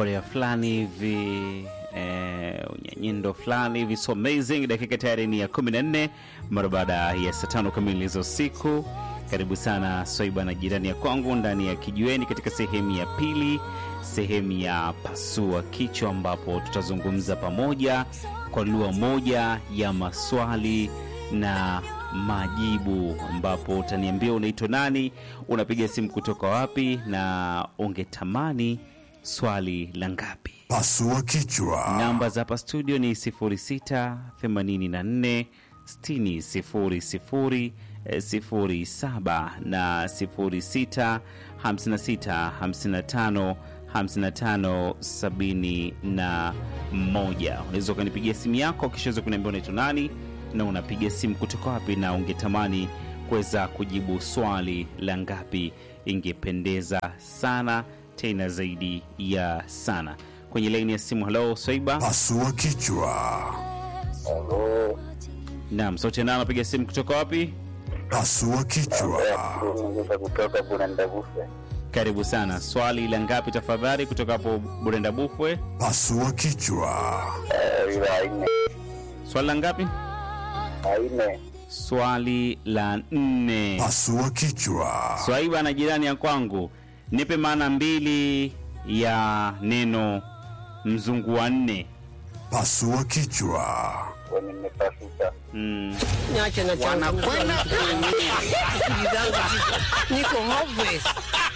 ukorea fulani hivi eh, unyanyindo fulani hivi so amazing. Dakika tayari ni ya 14 mara baada ya saa tano kamili za usiku. Karibu sana Swaiba na jirani ya kwangu ndani ya kijiweni, katika sehemu ya pili, sehemu ya pasua kichwa, ambapo tutazungumza pamoja kwa lugha moja ya maswali na majibu, ambapo utaniambia unaitwa nani, unapiga simu kutoka wapi, na ungetamani swali la ngapi? Pasua kichwa. Namba za hapa studio ni 06 84 60 07 na 06 56 55 55 71. Unaweza ukanipigia simu yako kisha weza kuniambia unaitwa nani na unapiga simu kutoka wapi, na ungetamani kuweza kujibu swali la ngapi. Ingependeza sana tena zaidi ya sana. Kwenye laini ya simu, halo Swaiba. Pasua kichwa. Halo, Naam, sauti nao anapiga simu kutoka wapi? Pasua kichwa. Mgusa kutoka Burenda Bufe. Karibu sana. Swali la ngapi tafadhali, kutoka hapo Burenda Bufwe? Pasua kichwa. Eh, ila aine Swali la ngapi? aine Swali la nne. Pasua kichwa. Swaiba na jirani ya kwangu, nipe maana mbili ya neno mzungu wa nne. Pasua kichwa. kwenye nimepasuka. Mm. Niache na wanakwenda kuumia. Akili zangu ziko- niko hopeless.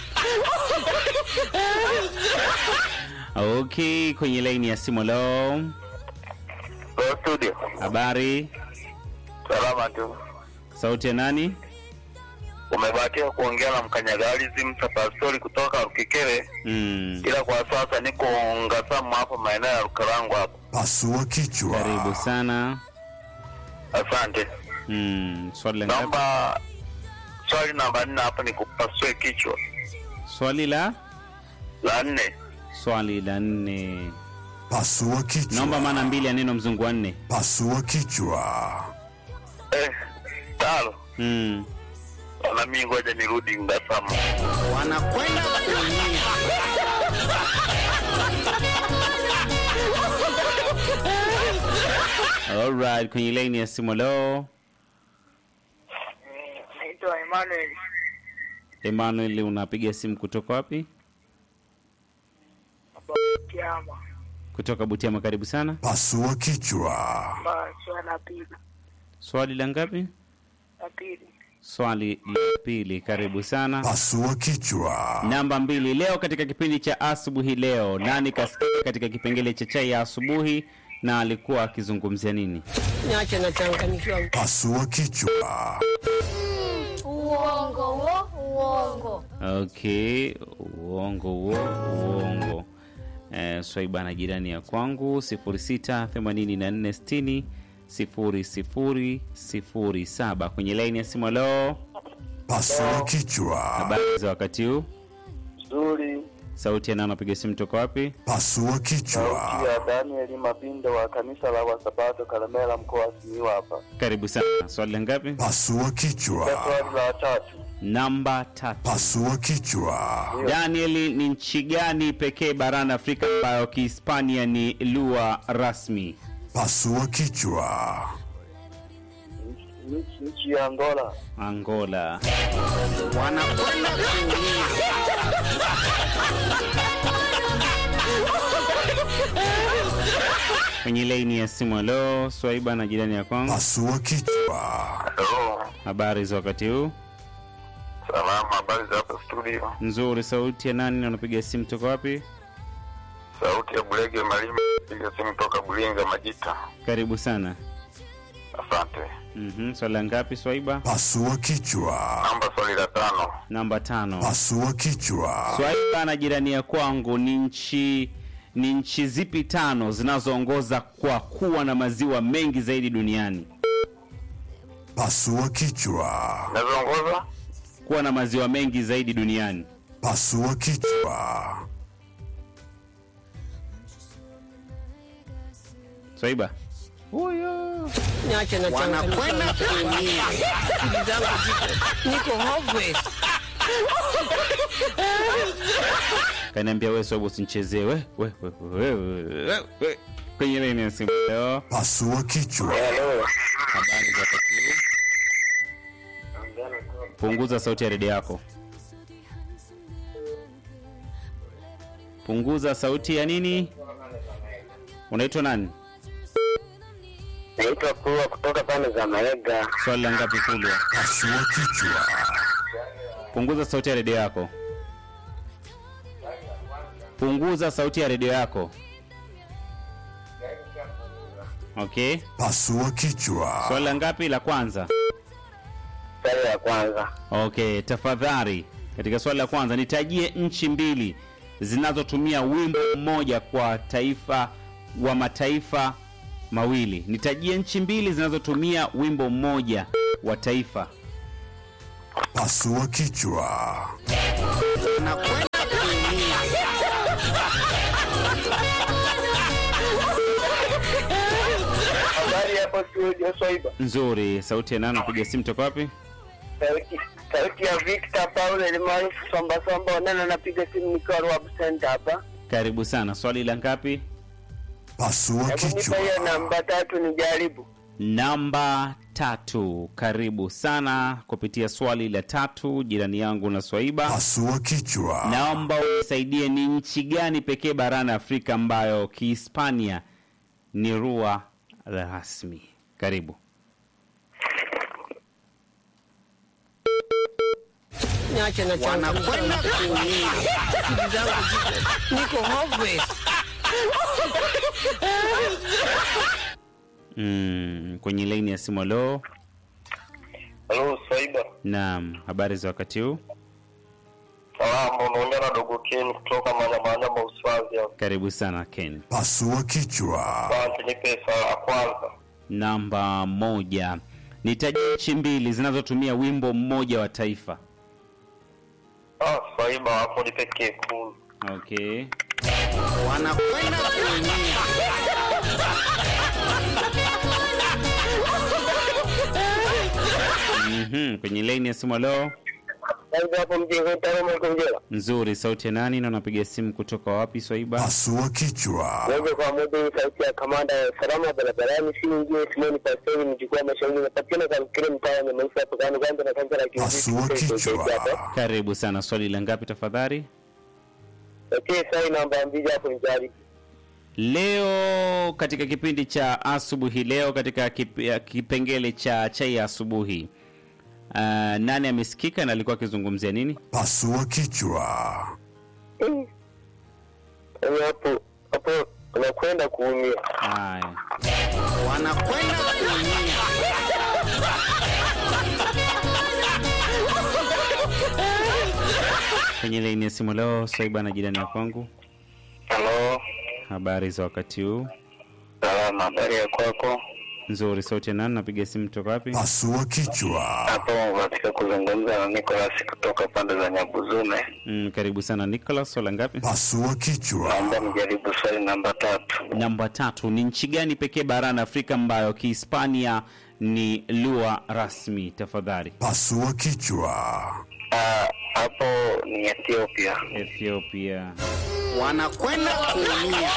Okay, kwenye laini ya simu leo, Kwa studio. habari, Salama tu. sauti ya nani? Umebahatika kuongea na mkanyagali Msa Pastori kutoka Rukikere, Mm. ila kwa sasa niko Ngasamu hapa maeneo ya Rukarangu hapa. Pasua kichwa. Karibu sana. Asante. Mm. Swali la ngapi? Naomba swali namba nne hapa ni kupasue kichwa. Swali la La nne. swali la nne. Pasua kichwa. Naomba maana mbili ya neno mzungu wa nne. Pasua kichwa. Eh, talo. Mm. Na mimi ngoja nirudi Ngasamu. Wanakwenda kuumia. Alright, kwenye laini ya simu leo, Naitwa Emmanuel Emmanuel, unapiga simu kutoka wapi? Kiama. Kutoka Butiama. Karibu sana. Pasua kichwa. Ba swala la pili Swali la ngapi? la pili Swali la pili. Karibu sana. Pasua kichwa. Namba mbili. Leo katika kipindi cha asubuhi leo, nani kasikika katika kipengele cha chai ya asubuhi na alikuwa akizungumzia nini? Niache na changanyikiwa. Pasua kichwa. Uongo wo, uongo. Okay, uongo huo, uongo. Eh, Swaiba na jirani ya kwangu 068460 0007 kwenye laini ya simu. Leo Pasua kichwa. habari za wakati huu, Nzuri. sauti ya nani anapiga simu toka wapi? Pasua kichwa. ya Daniel Mabindo wa kanisa la Wasabato Kalemela mkoa wa Simiyu hapa. Karibu sana. Swali la ngapi? Pasua kichwa. Swali la tatu. Namba tatu. Pasua kichwa. Daniel, ni nchi gani pekee barani Afrika ambayo Kihispania ni lugha rasmi? Pasua kichwa. Nchi- Nchi ya Angola. Angola. Wanakwenda kuumia. Kwenye laini ya simu. Leo Swaiba na jirani ya kwangu, Pasua kichwa. Hello. habari za wakati huu? Salama, habari za hapa studio. Nzuri. Sauti ya nani na unapiga simu toka wapi? Sauti ya Bulege Malima, piga simu toka Bulinga Majita. Karibu sana. Asante. Mhm. Swali la ngapi Swaiba? Pasua kichwa. Namba swali la tano. Namba tano. Pasua kichwa. Swaiba na jirani ya kwangu, ni nchi ni nchi zipi tano zinazoongoza kwa kuwa na maziwa mengi zaidi duniani? Pasua kichwa. Nazoongoza? Kuwa na maziwa mengi zaidi duniani. Pasua kichwa. Swaiba. Huyo. Niache na wanakwenda kuumia. Akili zangu ziko- niko hopeless. kaniambia we Swaiba usinichezee we, we, we, we, we, we, we. kwenye laini ya simu leo. Pasua kichwa. Hello. Habari za wakati huu? Punguza sauti ya redio yako. Punguza sauti ya nini? Unaitwa nani? Naitwa Kulwa kutoka pande za Maega. Swali la ngapi Kulwa? Pasua kichwa. Punguza sauti ya redio yako. Punguza sauti ya redio yako. Okay. Pasua kichwa. Swali la ngapi? La kwanza. Swali la kwanza. Okay, tafadhali katika swali la kwanza nitajie nchi mbili zinazotumia wimbo mmoja kwa taifa wa mataifa mawili. Nitajie nchi mbili zinazotumia wimbo mmoja wa taifa. Pasua kichwa. Nakwenda kuumia. Habari hapo studio Swaiba. Nzuri. Sauti ya nani? Piga simu toka wapi? Sauti sauti ya Victor Paul ni maarufu Somba Somba Onena, napiga simu nikiwa Rwab Center hapa. Karibu sana. Swali la ngapi? Pasua Hebu nipa kichwa. hiyo namba tatu nijaribu. Namba tatu. Karibu sana kupitia swali la tatu, jirani yangu na Swaiba. Pasua kichwa. Naomba unisaidie, ni nchi gani pekee barani Afrika ambayo Kihispania ni lugha rasmi? Karibu. Niache na changu. Wanakwenda kuumia. Akili zangu ziko- niko hopeless. Mm, kwenye laini ya simu. Leo Halo Swaiba. naam, habari za wakati huu? Salamu, unaongea na dogo Ken kutoka Manyamanyama Uswazi hapa. Karibu sana Ken. Pasua kichwa. Asante, nipe swali la kwanza. Namba moja, nitaje nchi mbili zinazotumia wimbo mmoja wa taifa. Ah, Swaiba hapo nipe kekulu. Okay. Wanakwenda kuumia. Mhm, kwenye laini ya simu. Leo Swaiba hapo mjengo Taroma iko Njera. nzuri. Sauti ya nani na unapiga simu kutoka wapi Swaiba? Pasua kichwa. Moja kwa moja hii sauti ya kamanda ya usalama barabarani, si nyingine Simoni Pastori, mjukuu wa mashauri napatikana kwa kile mtaa wa Nyamaifa hapo kando kando na kanisa la Pasua kichwa. Karibu sana. Swali la ngapi tafadhali? Okay, sai namba mbili hapo nijaribu. Leo katika kipindi cha asubuhi leo katika kip, ya kipengele cha chai ya asubuhi uh, nani amesikika na alikuwa akizungumzia nini? Pasua kichwa. Yaani hapo hapo unakwenda kuumia. Haya, Wanakwenda kuumia. kwenye laini ya simu leo Swaiba na jirani ya kwangu, Halo, habari za wakati huu? salama, habari ya kwako? Nzuri. Sauti ya nani? Napiga simu toka wapi? Pasua kichwa. Hapo katika kuzungumza na Nicholas kutoka pande za Nyabuzume. Mm, karibu sana Nicholas. Swala ngapi? Pasua kichwa. Naomba nijaribu swali namba tatu. Namba tatu. Ni nchi gani pekee barani Afrika ambayo Kihispania ni lugha rasmi? Tafadhali. Pasua kichwa. Ah, hapo ni Ethiopia. Ethiopia. Wanakwenda kuumia.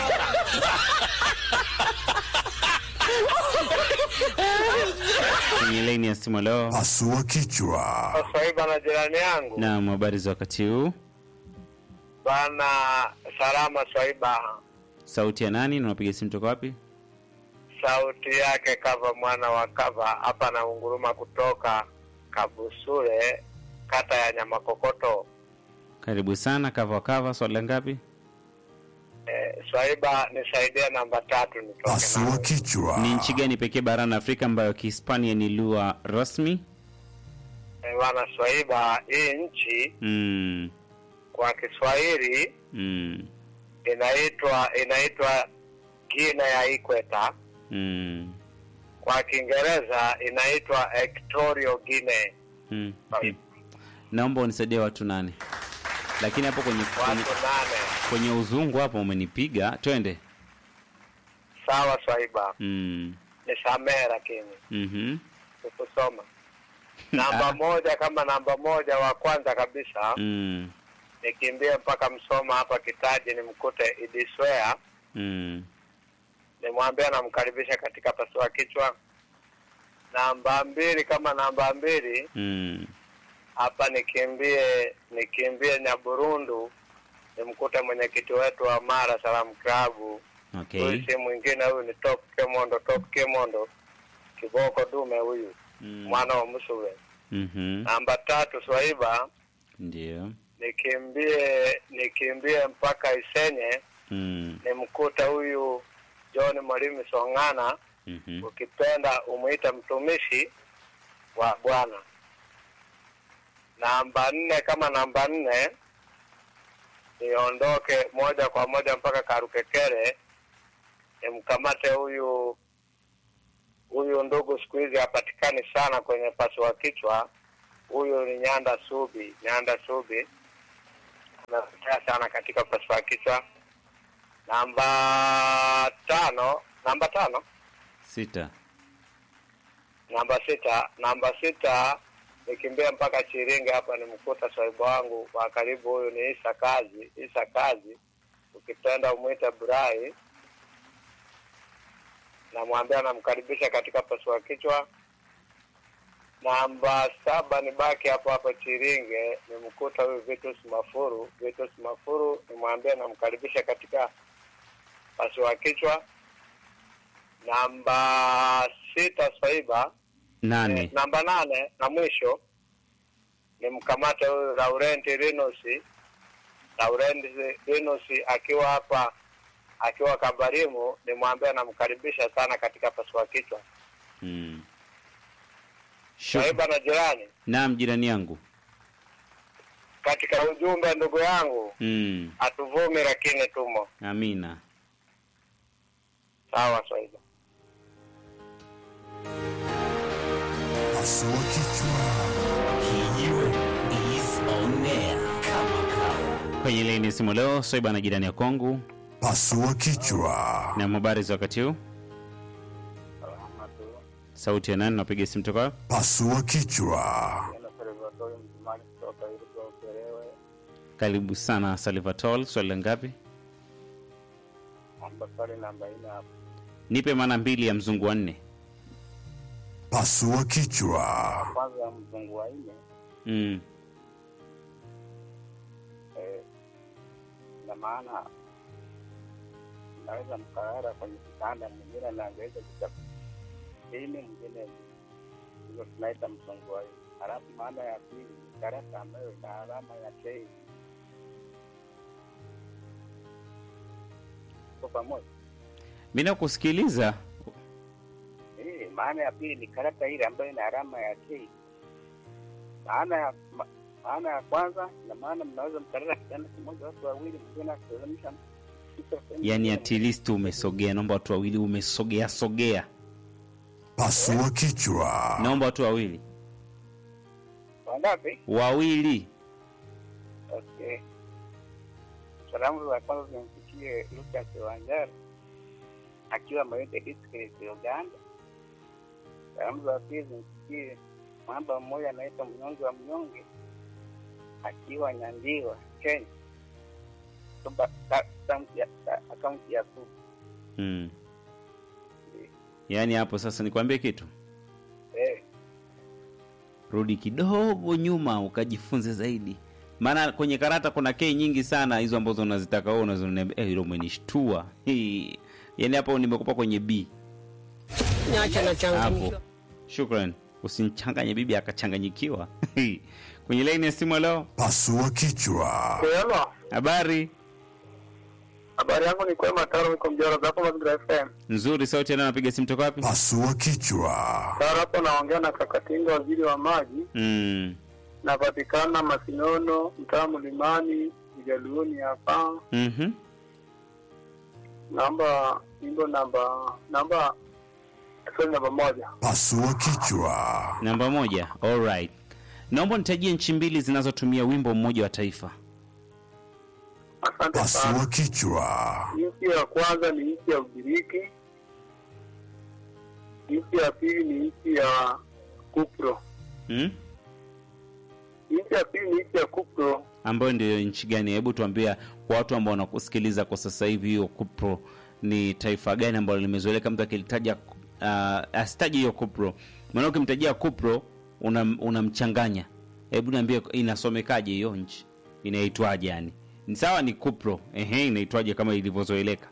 Kwenye laini ya simu leo. Pasua kichwa. Swaiba na jirani yangu Naam, habari za wakati huu? bana, salama Swaiba. Sauti ya nani na unapiga simu toka wapi? Sauti yake kava mwana wa kava hapa na unguruma kutoka Kabusule, kata ya Nyamakokoto. Karibu sana kava wa kava. Swali la ngapi? Eh, Swaiba nisaidia namba tatu nitoke Pasua nayo. kichwa. Ni nchi gani pekee barani Afrika ambayo Kihispania ni lugha rasmi? Eh, bana Swaiba, hii nchi Mm, kwa Kiswahili mm, inaitwa inaitwa Gina ya Ikweta, mm, kwa Kiingereza inaitwa Equatorial Guinea. mm. Naomba unisaidie watu nane, lakini hapo kwenye, kwenye, Watu nane. kwenye uzungu hapo umenipiga. Twende. Sawa Swaiba, Mm, nisamehe lakini mhm, sikusoma. Namba moja kama namba moja wa kwanza kabisa mm. ni nikimbie mpaka Msoma hapa Kitaji nimkute Idiswea, Mm. nimwambie namkaribisha katika pasua kichwa. Namba mbili kama namba mbili Mm. hapa nikimbie nikimbie Nyaburundu nimkute mwenyekiti wetu wa Mara Salamu Klabu. Okay. Huyu si mwingine, huyu ni Top Kemondo, Top Kemondo kiboko dume huyu Mm. mwana wa Msuve. Mhm. Namba tatu Swaiba Ndio. nikimbie nikimbie mpaka Isenye Mm. nimkuta huyu John Mwalimu Song'ana, Mhm. ukipenda umuita mtumishi wa Bwana. Namba nne kama namba nne niondoke moja kwa moja mpaka Karukekere nimkamate huyu huyu ndugu, siku hizi hapatikani sana kwenye pasua kichwa. Huyu ni Nyanda Subi, Nyanda Subi anapotea sana katika pasua kichwa. Namba tano, namba tano, Sita. namba sita, namba sita nikimbia mpaka Chiringe hapa nimkuta swaibu wangu wa karibu, huyu ni Isa Kazi, Isa Kazi, ukipenda umwite Burai, namwambia namkaribisha katika pasua kichwa. Namba saba ni baki hapo hapo Chiringe, nimkuta huyu Vitus Mafuru, Vitus Mafuru, nimwambia namkaribisha katika pasua kichwa. Namba sita Swaiba Nane. Eh, namba nane na mwisho ni mkamate huyu Laurenti Rinusi, Laurenti Rinusi akiwa hapa akiwa Kabarimu, nimwambia namkaribisha sana katika pasua kichwa. Mm. Swaiba na jirani, Naam, jirani yangu. katika ujumbe ndugu yangu, Mm. hatuvumi lakini tumo Amina. sawa. Swaiba Pasua kichwa. Kwenye laini ya simu leo Soiba na jirani ya kwangu Pasua kichwa. na habari za wakati huu. Sauti ya nani? Napiga simu toka wapi? Pasua kichwa. Karibu sana Salvatore. Swali la ngapi? Nipe maana mbili ya mzungu wa nne. Pasua kichwa. kwanza mzungu wa nne Mm. na maana naweza mkalala kwenye kitanda, mwingine anaweza kuta chini, mwingine hizo tunaita msongo wa nne. Halafu maana ya pili ni karata ambayo ina alama ya K. Kwa pamoja Mi nakusikiliza. Eh, maana ya pili ni karata ile ambayo ina alama ya K. Maana ya ma, maana ya kwanza na maana mnaweza mkalala kitanda kimoja watu wawili, mwingine akiteremsha kichwa sehemu Yaani nyingine. at least umesogea. Naomba watu wawili, umesogea sogea. Pasua kichwa. Naomba watu wawili, Wangapi? wawili. Okay. Salamu za kwanza zimfikie Lucas Wanjara akiwa Mayute district Uganda. Salamu za pili zimfikie mwamba mmoja anaitwa Mnyonge wa Mnyonge akiwa Nyandiwa, Kenya. Kutoka ka- kaunti ya- ka- akaunti ya Suba. Mm. Yaani hapo sasa nikwambie kitu, Eh, rudi kidogo nyuma ukajifunze zaidi, maana kwenye karata kuna kei nyingi sana hizo ambazo unazitaka wewe, unazoniambia eh, hilo umenishtua. Hii. Yaani hapo nimekupa kwenye B Niache na hapo. changamkiwa. Shukran, usimchanganye bibi akachanganyikiwa. kwenye laini ya simu leo, Pasua kichwa. Hello. habari Habari yangu ni kwema Taro niko Mjoro hapo Mazingira FM. nzuri. Sauti yana napiga simu toka wapi? Pasua kichwa. Taro hapo naongea na Kakatinga waziri wa maji. Mm. Napatikana Masinono, mtaa Mlimani, Ujaluoni hapa. Mhm. Naomba nyimbo namba namba swali namba moja. Pasua kichwa. Namba moja. Alright. Naomba nitajie nchi mbili zinazotumia wimbo mmoja wa taifa. Asante sana. Pasua kichwa. Nchi ya kwanza ni nchi ya Ugiriki. Nchi ya pili ni nchi ya Kupro. Mm? Nchi ya pili ni nchi ya Kupro. ambayo ndio nchi gani? Hebu tuambia kwa watu ambao wanakusikiliza kwa sasa hivi, hiyo Kupro ni taifa gani ambalo limezoeleka mtu akilitaja uh, asitaje hiyo Kupro, maana ukimtajia Kupro unam- unamchanganya. Hebu niambie inasomekaje hiyo nchi, inaitwaje? Yani ni sawa, ni Kupro, ehe, inaitwaje kama ilivyozoeleka?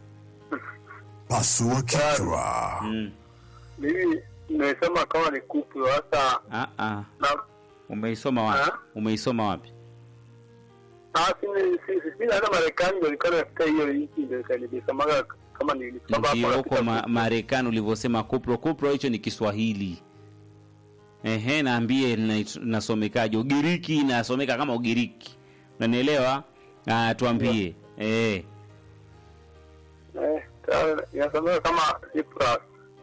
Pasua kichwa. Mm. Mimi nimesema kama ni kupu hasa Ah, ah. na Umeisoma wapi? Ah? Umeisoma wapi? ah, si si si si hata Marekani ndio ilikuwa katika hiyo nchi ndio nilisemaga kama nilisoma ndio hapo huko katika ma, Marekani ulivyosema kupro. Kupro hicho ni Kiswahili. Ehe, naambie lina- linasomekaje? Ugiriki inasomeka kama Ugiriki, unanielewa? Ah, tuambie. Eh, eh, ta- inasomeka kama Cyprus.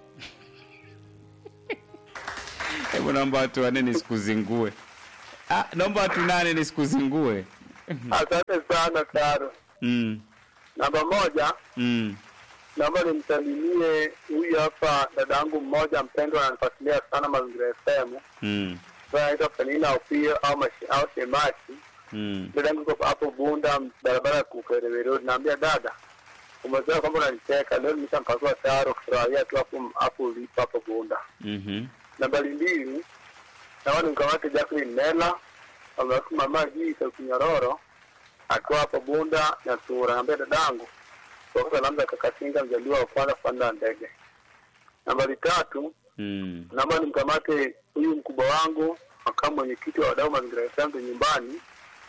hebu naomba watu wanne nisikuzingue. Ah, naomba watu nane nisikuzingue. Asante sana Taro. Mm, Namba moja, mm, naomba nimsalimie huyu hapa dadangu mmoja mpendwa, ananifuatilia sana Mazingira FM, mm, ambaye anaitwa Penina Opio au Mashi- au Shemaki. mm. Dadangu iko hapo Bunda, barabara ya Kukerewe Road. Naambia dada, umesema kwamba unanicheka leo, nimeshampakua Taro kufurahia tu hapo hapo ulipo hapo Bunda. Mhm. Nambari mbili, naona nimkamate Jacqueline Mela almaarufu mama Jii Kinyororo akiwa hapo Bunda na Tura. Naambia dadangu kwa salamu za Kakatinga, mjaliwa wa kwanza kupanda ndege. Nambari tatu, Mm. naomba nimkamate huyu mkubwa wangu makamu mwenyekiti wa wadau mazingira ya Sanzu nyumbani,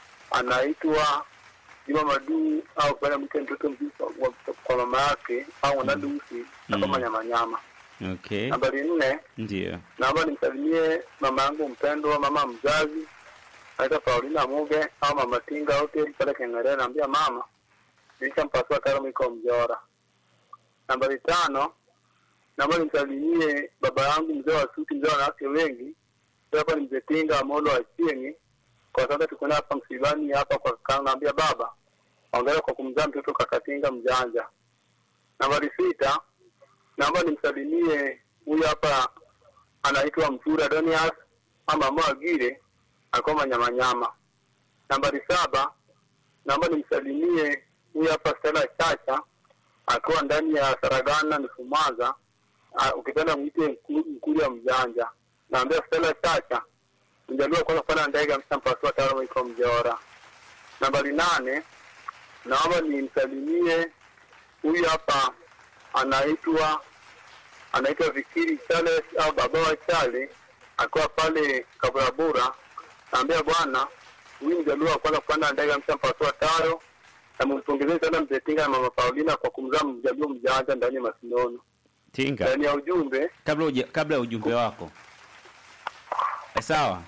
anaitwa Juma Maduu au kupenda mke mtoto mzuri kwa- kwa- kwa mama yake au mwanadusi na kama Mm. nyama nyama. Okay. Nambari nne, Ndio. naomba nimsalimie mama yangu mpendwa, mama mzazi anaitwa Paulina Muge au mama Tinga Hotel pale Kengerea. Naambia mama, nilishampasua karo iko Mjora. Nambari tano, naomba nimsalimie baba yangu mzee wa suti, mzee wa wanawake wengi, Huyu hapa ni mzee Tinga Amolo wa Chieni. Kwa sasa tuko naye hapa msibani hapa kwa kaka, naambia baba, ongera kwa kumzaa mtoto kakatinga mjanja. Nambari sita, naomba nimsalimie huyu hapa anaitwa Mtura Donias ama Mwagire alikuwa manyamanyama. Nambari saba, naomba nimsalimie huyu hapa Stella Chacha akiwa ndani ya Saragana Nifumaza, Ah, ukipenda mwite mku- mkuli wa mjanja. Naambia Stella Chacha mjaliwa kwanza kupanda ndege amshampasua tayari iko Mjora. Nambari nane, naomba nimsalimie huyu hapa anaitwa anaitwa Vikiri Charles au baba wa Chale akiwa pale Kaburabura. Naambia bwana, huyu mjaluo wa kwanza kupanda ndege amshampasua taro, na mumpongezeni sana mzee Tinga na mama Paulina kwa kumzaa mjaluo mjanja ndani ya Masinono. Tinga. Ndani ya ujumbe kabla uja, kabla ya ujumbe wako e, sawa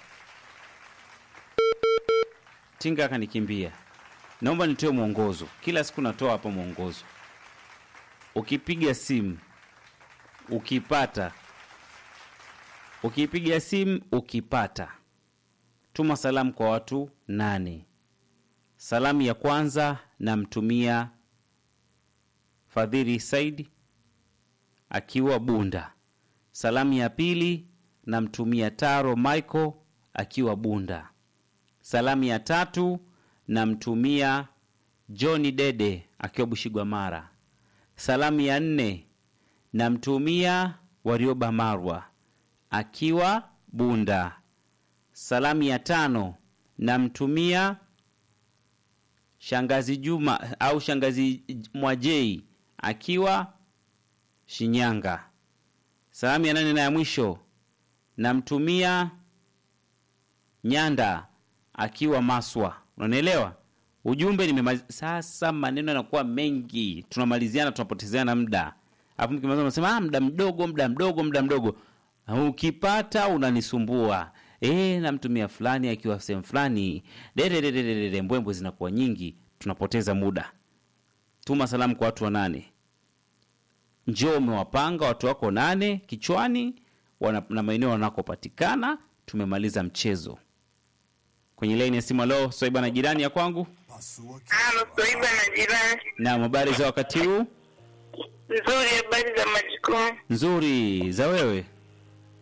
tinga akanikimbia naomba nitoe mwongozo kila siku natoa hapa mwongozo ukipiga simu ukipata ukipiga simu ukipata tuma salamu kwa watu nane salamu ya kwanza namtumia fadhili saidi akiwa Bunda. Salamu ya pili namtumia Taro Michael akiwa Bunda. Salamu ya tatu namtumia Johni Dede akiwa Bushigwa Mara. Salamu ya nne namtumia Warioba Marwa akiwa Bunda. Salamu ya tano namtumia shangazi Juma au shangazi Mwajei akiwa Shinyanga. Salamu ya nane na ya mwisho namtumia Nyanda akiwa Maswa. Unanielewa? Ujumbe nimemaliza. Sasa maneno yanakuwa mengi, tunamaliziana, tunapotezeana muda, alafu mkimaliza unasema ah, muda mdogo, muda mdogo, muda mdogo. Ukipata unanisumbua eh, namtumia fulani akiwa sehemu fulani, dededededede, mbwembwe zinakuwa nyingi, tunapoteza muda. Tuma salamu kwa watu wanane njoo umewapanga watu wako nane kichwani wana, na maeneo wanakopatikana. Tumemaliza mchezo. Kwenye laini ya simu, leo Swaiba na jirani ya kwangu, Pasua Halo, Soiba na jirani. na habari za wakati huu? Nzuri, habari za majukumu? Nzuri za wewe?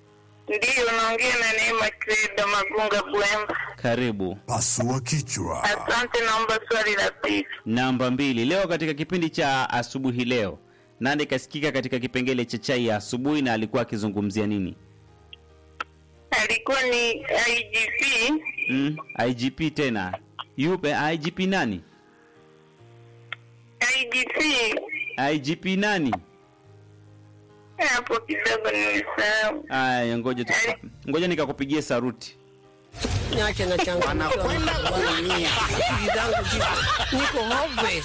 Ndiyo, naongea na Neema Kreda Magunga Bwemba. Karibu. Pasua kichwa. Asante, naomba swali la pili. Namba mbili. Leo katika kipindi cha asubuhi leo, nani kasikika katika kipengele cha chai ya asubuhi na alikuwa akizungumzia nini? Alikuwa ni IGP Mm, IGP tena. Yupe IGP nani? IGP IGP nani? hapo kidogo nilisahau. Aya, ngoja tu, ngoja nikakupigie saruti. Niache na changu. Wanakwenda kuumia. Akili zangu ziko niko hopeless.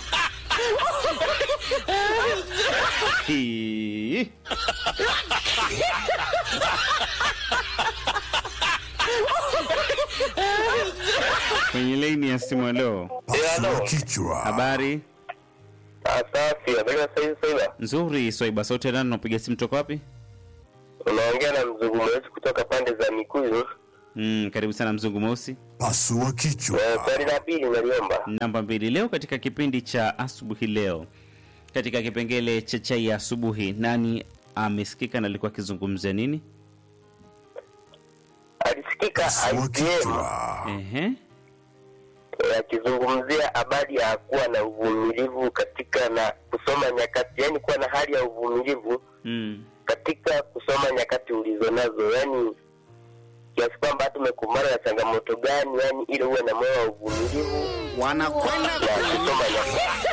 Hii. Kwenye laini ya simu leo. Pasua kichwa. Habari Safi, habari ya saizi Swaiba? nzuri. Swaiba sauti nani? Unapiga simu toka wapi? Unaongea na mzungu mweusi kutoka pande za Mikuyu. Mm, karibu sana mzungu mweusi. Pasua kichwa. Eh, Swali la pili naliomba. Namba mbili. Leo katika kipindi cha asubuhi leo, katika kipengele cha chai ya asubuhi, nani amesikika na alikuwa akizungumzia nini? Alisikika Pasua IPM kichwa. Ehe. eh, akizungumzia habari ya kuwa na uvumilivu katika na kusoma nyakati, yani kuwa na hali ya uvumilivu Mm. katika kusoma nyakati ulizo nazo, yani kiasi kwamba hata umekumbana na changamoto gani, yani ili uwe na moyo wa uvumilivu Wanakwenda na kusoma nyakati.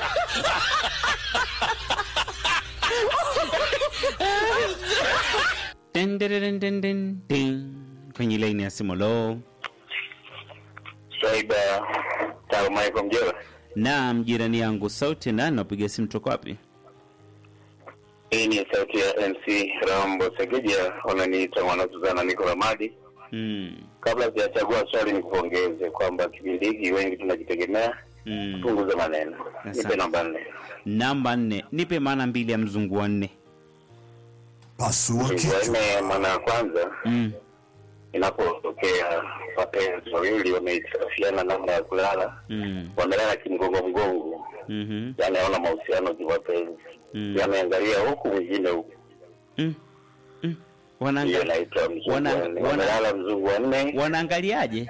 Den, den, den, den, den, den. Kwenye laini ya simu lo. Swaiba Tarumaiko Mjewa. Naam, jirani yangu sauti nani? Napiga simu toka wapi? Hii ni sauti ya MC Rambo Segeja, wananiita mwanazuzana niko Ramadi. Mm. Kabla sijachagua swali, ni kupongeze kwamba kipindi hiki wengi tunajitegemea, Mm. punguza maneno. Asante. Nipe namba nne. Namba nne, nipe maana mbili ya mzungu wa nne. Pasua Mzungu wa kichwa. nne, maana ya kwanza Mm. inapotokea wapenzi wawili wamehitilafiana namna ya kulala, Mm. wamelala kimgongo mgongo, Mhm. yani haona mahusiano kiwapenzi, Mm. yameangalia huku mwingine huku, Mm. Mm. hiyo Wanaanga, inaitwa mzungu wana- wa nne. wana- Wamelala mzungu wa nne, wanaangaliaje?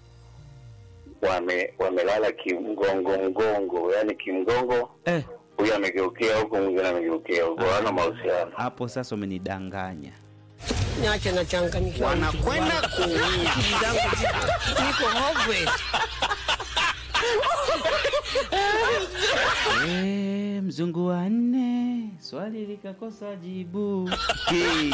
wame wamelala kimgongo mgongo, yani kimgongo, Eh, huyu amegeukia huku, mwingine amegeukia huku, hawana mahusiano. hapo sasa umenidanganya. Niache na changanyikiwa. Wanakwenda kuumia. Akili zangu ziko niko hopeless. Eh, mzungu wa nne, swali likakosa jibu. Hey.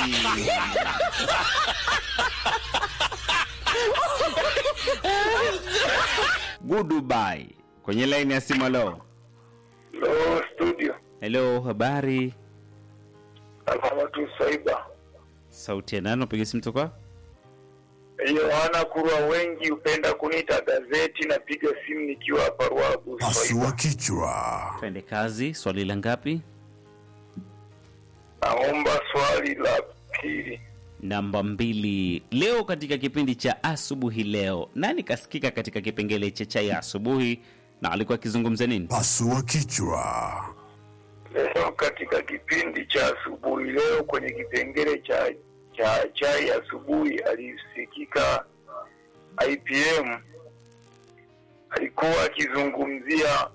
Goodbye. Kwenye line ya simu leo. Hello studio, Hello, habari? alama tu Swaiba. Sauti ya nani? Unapiga simu toka? Yohana Kurwa, wengi hupenda kuniita gazeti. Napiga simu nikiwa hapa Ruabu Pasua kichwa. Twende kazi. Swali la ngapi? Naomba swali la pili. Namba mbili. Leo katika kipindi cha asubuhi leo, nani kasikika katika kipengele cha chai ya asubuhi na alikuwa akizungumza nini? Pasua kichwa. Leo katika kipindi cha asubuhi leo, kwenye kipengele cha cha chai asubuhi, alisikika IPM alikuwa akizungumzia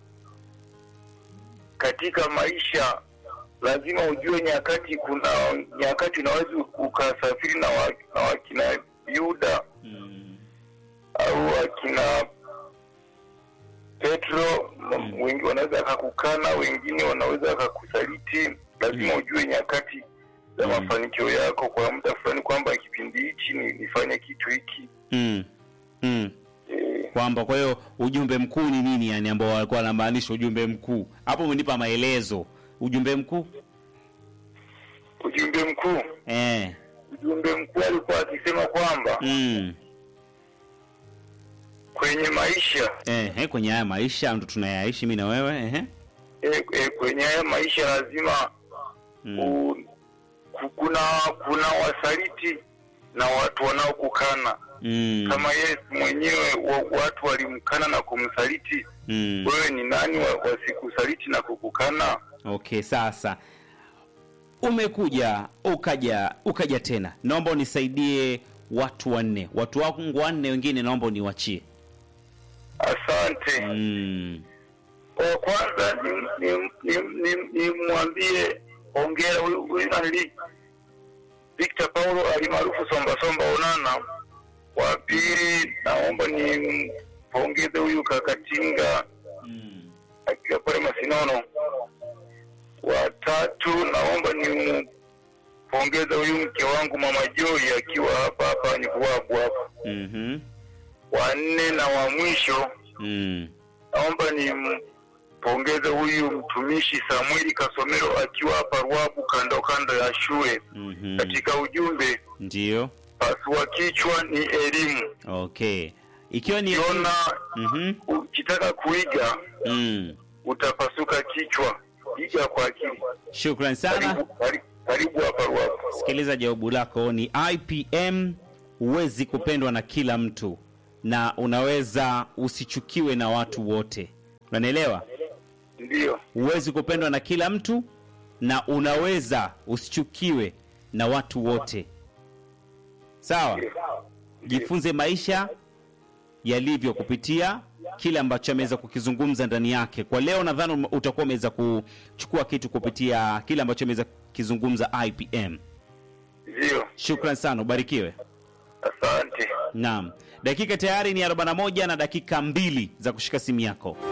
katika maisha lazima ujue nyakati. Kuna nyakati unaweza ukasafiri na, wa, na wakina Yuda au akina Petro, m- wengi wanaweza akakukana, wengine wanaweza akakusaliti. Lazima ujue nyakati za Mm. mafanikio yako kwa muda fulani, kwamba kipindi hichi ni nifanye kitu hiki Mm. Mm. eh, Kwamba kwa hiyo ujumbe mkuu ni nini, yani ambao walikuwa wanamaanisha ujumbe mkuu hapo? Umenipa maelezo. Ujumbe mkuu ujumbe mkuu. eh. Ujumbe mkuu alikuwa akisema kwamba Mm. kwenye maisha Eh, eh, kwenye haya maisha ndo tunayaishi mimi na wewe eh. eh, eh, kwenye haya maisha lazima Mm. u, ku- kuna kuna wasaliti na watu wanaokukana Mm. kama Yesu mwenyewe wa, watu walimkana na kumsaliti. Mm. Wewe ni nani wa- wasikusaliti na kukukana? Okay, sasa umekuja ukaja ukaja tena naomba unisaidie watu wanne watu wangu wanne wengine naomba uniwachie Asante. mm. Kwa kwanza ni ni ni, ni, ni mwambie ongera huyu huyu nani Victor Paulo alimaarufu Somba Somba Onana. Wa pili naomba ni pongeze huyu Kakatinga Mm. akiwa pale Masinono. Wa tatu naomba ni pongeze huyu mke wangu Mama Joy akiwa hapa hapa Nyikuwabu hapa. mm-hmm. Wa nne na wa mwisho mm. naomba nimpongeze huyu mtumishi Samueli Kasomero akiwa hapa Ruabu kando kando ya shule. mm-hmm. Katika ujumbe ndio pasua kichwa ni elimu. okay ikiwa ni Ukiona mm-hmm. ukitaka kuiga mm. utapasuka kichwa, iga kwa akili. shukran sana Karibu, karibu, karibu hapa Ruabu. sikiliza jawabu lako ni ipm huwezi kupendwa na kila mtu na unaweza usichukiwe na watu wote unanielewa Ndiyo, huwezi kupendwa na kila mtu na unaweza usichukiwe na watu wote sawa jifunze maisha yalivyo kupitia kile ambacho ameweza kukizungumza ndani yake kwa leo nadhani ume- utakuwa umeweza kuchukua kitu kupitia kile ambacho ameweza kukizungumza ipm ndiyo. shukran sana ubarikiwe Asante. naam dakika tayari ni 41 na dakika mbili za kushika simu yako